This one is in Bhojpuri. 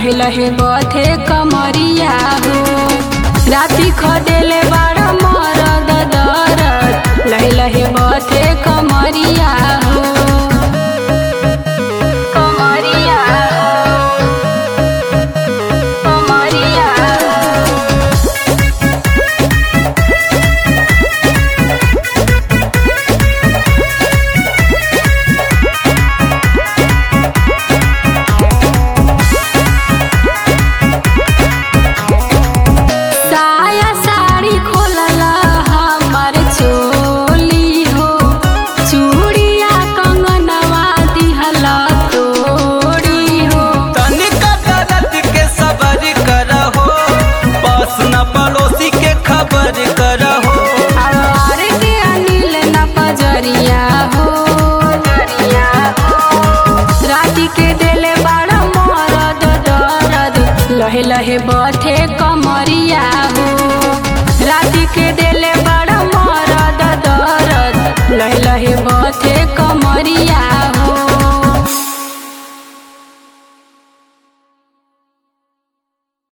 लहे लहे बथे कमरिया हो राति खदेले बड़ा मरद दरद लहे लहे बथे कमरिया हो कमरिया कमरिया साया साड़ी खोलला हमर चोली हो चूड़िया कंगनवा दिहला तोड़ी हो तनिका दर्द के सबर करहो पास न पड़ोसी के खबर करहो आवार के अनिल न पजरिया हो राति के देले बड़ा मरद दरद लहे लहे बथे कमरिया हो राति के देले बड़ा मरद दरद लहे लहे बथे